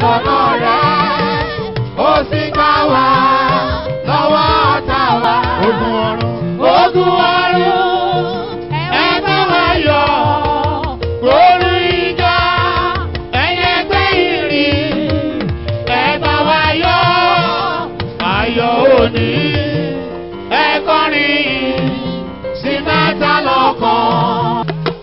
lọ́nà rẹ̀ ó sì gbà wá lọ́wọ́ ọ̀tá wa. Ogun ọ̀run. Ogun ọ̀run ẹ bá wa yọ̀ lórí ìjà ẹ̀yẹ gbé ìrìn ẹ bá wa yọ̀ ayọ̀ òní ẹ kọrin sí mẹ́ta lọ́kàn.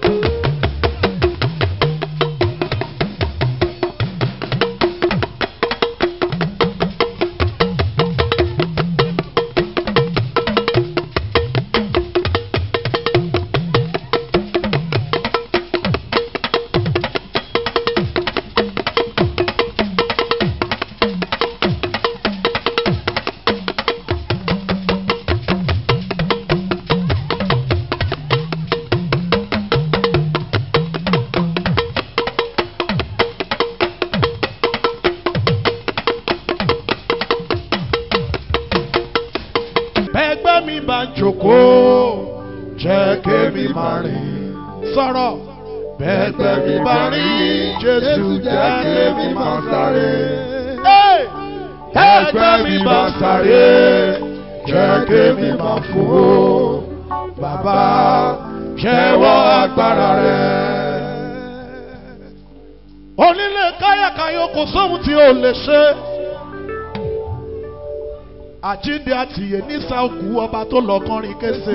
Bẹ́gbẹ́ mi bá jókòó, jẹ́ kémi máa rìn. Sọ̀rọ̀. Bẹ́gbẹ́ mi bá rìn, Jésù jẹ́ kémi máa sáré. Hey! Bẹ́gbẹ́ mi bá sáré, jẹ́ kémi máa fò. Bàbá jẹ́wọ́ agbára rẹ̀. Onílé káyàkáyọ̀ kò sóhun tí o lè ṣe àjíǹde àtìyè nísà òkú ọba tó lọ kọrin kése.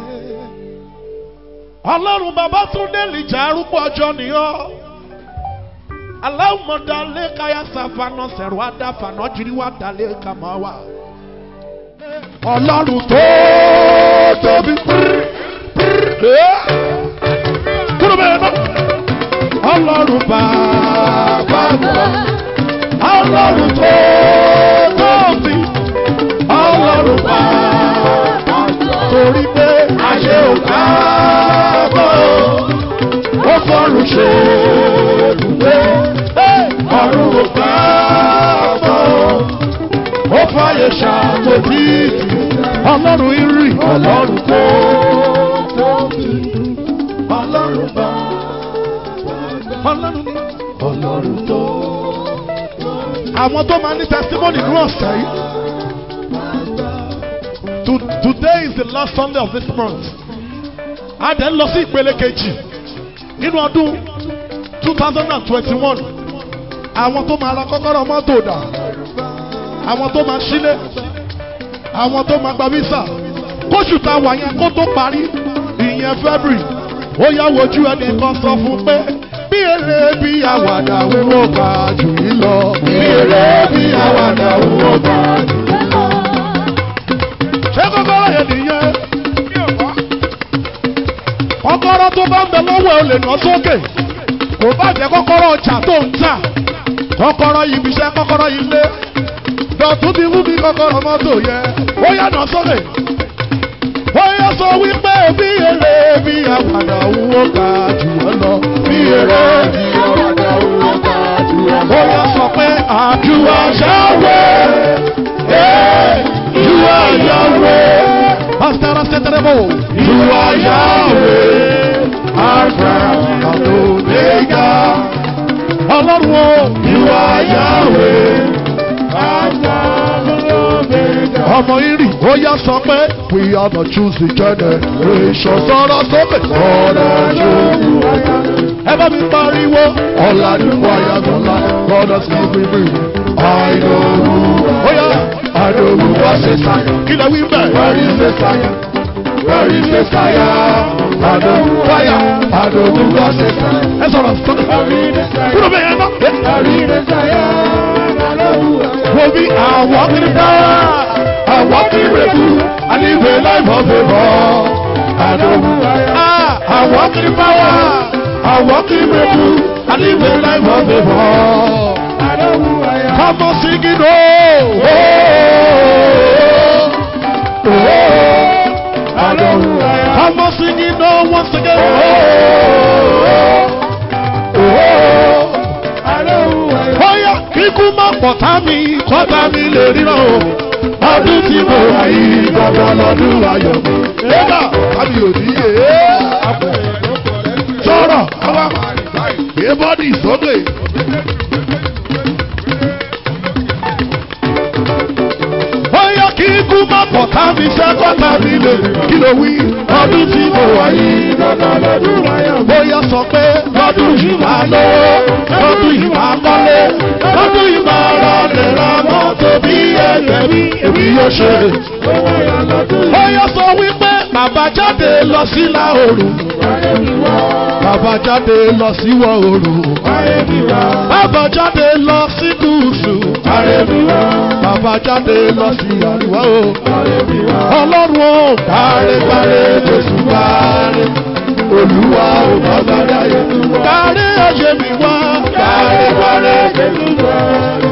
ọlọ́run bàbá tún délì jà arúgbó ọjọ́ nìyọ́. aláwùmọ̀dá lé káyà sàfànà sẹ̀rù àdàfànà jírí wà dálé kàmá wà. ọlọ́run tó tóbi pírí pírí. kúrò bẹ́ẹ̀ náà. ọlọ́run bàbá wà. ọlọ́run tó tóbi ọlọ́run bá torí pé ayé ò ká bọ̀ ó fọ́rùn ṣe ibùgbé ọ̀run ò ká bọ̀ ó fàyè ṣàtòbí ọlọ́run irì ọlọ́run tó tóbi ọlọ́run bá ọlọ́run ní ọlọ́run tó. àwọn tó máa ní testimony ní ọ̀sẹ̀ yìí. To, today is the last Sunday of this month. A dẹ̀ ń lọ sí ìpele kejì nínú ọdún two thousand and twenty-one. Àwọn tó máa ra kọ́kọ́rọ́ mọ́tò dà. Àwọn tó máa ṣílé. Àwọn tó máa gba visa. Kóṣù tá a wà yẹn kó tó parí ìyẹn February. Ó yá wojú ẹnì kan sọ fún pé bí eré bí àwàdà wúwo gbà jù yín lọ. Bí eré bí àwàdà wúwo gbà jù yín lọ ṣé kọ́kọ́rọ́ yẹn nìyẹn. kọ́kọ́rọ́ tó bá ń bẹ lọ́wọ́ ẹ ò lè ná sókè kò bá jẹ́ kọ́kọ́rọ́ ọjà tó ń tà kọ́kọ́rọ́ ibi iṣẹ́ kọ́kọ́rọ́ ilé dọ̀tún ti mú bí kọ́kọ́rọ́ mọ́tò yẹn ó yá ná sókè. ó yá sọ wípé bí èrè bí àwàdà owó ga jù ọ́ lọ bí èrè bí àwàdà owó ga jù ọ́ lọ. ó yá sọ pé àdúrà ṣáwé. You are Yahweh. Pastor Seterebo. You are Yahweh. Alpha and Omega. Ọlọ́run o. You are Yahweh. Alpha and Omega. Ọmọ irì ó yá sọ pé we are the choosing generation. Sọ̀rọ̀ sókè. Sọ̀rọ̀ sókè. Ẹ bá mi pariwo. Ọ̀làdúnwó ayagúnlá. God has given me. I know who I am. I know who was a Messiah. Kí lẹ wí bẹ́ẹ̀? Where is Messiah? Where is Messiah? I know who I am. I know who was a Messiah. Ẹ sọ̀rọ̀ sókè. Kúrò bẹ́ẹ̀ yẹn náà. Wo bí àwọn kiri bá àwọn kiri rẹ̀kú àníwé láìpọ̀ fèvọ̀. I know who I am. Àwọn kiri bá wà àwọn kiri rẹ̀kú àníwé láìpọ̀ fèvọ̀. Come on, sing it, oh, oh, oh, oh. I know who I am. Come on, sing it, oh, once again, oh, oh, oh. I know who I am. Bóyá kíkú má pọ̀tá mi, kọ́tá mi lè ríran o. Ọdún tí mo wà yìí, gbọ̀ngàn lọ́dún ayọ̀ mi. Ẹ̀dá, àbí òdì yé. Sọ̀rọ̀, àwa, gbé bọ́dì sókè. kábí sẹ́kọ̀ kábí lè kí ló wí ọdún tí mo wà yìí. Dandan lọ́dún wáyà. bóyá sọ pé lọ́dún yìí máa lówó lọ́dún yìí máa kọ́lé lọ́dún yìí máa ra lè ra mọ́tò bí ẹgbẹ́ mi èmi yóò ṣe. Ó wáyà lọ́dún yìí. bóyá sọ wípé bàbá jáde lọ sí ìlà oòrùn Wáyé mi wá. bàbá jáde lọ sí ìwọ̀ oòrùn Wáyé mi wá. bàbá jáde lọ sí gúúsù Wáyé mi wá. bàbá jáde lọ sí àríwá o. Wáyé mi wá. ọlọ́run ò gbáre gbáre jésù gbáre olúwa ò bàbá dáyé gbáre ọ̀ṣẹ́ mi wá gbáre gbáre Jésù wá.